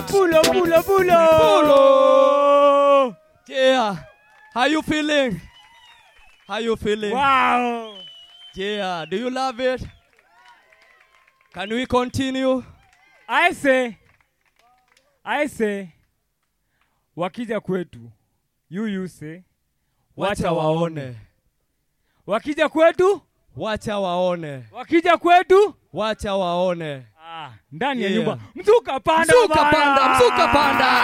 pulo, pulo, pulo. Pulo. Yeah. How you feeling? How you feeling? Wow. Yeah. Do you love it? Can we continue? I say, I say, wakija kwetu, you you say, Wacha waone. wakija kwetu, Wacha waone. wakija kwetu, Wacha waone. ah, ndani ya Yeah. nyumba, mzuka panda, Mzuka bana. panda, mzuka panda.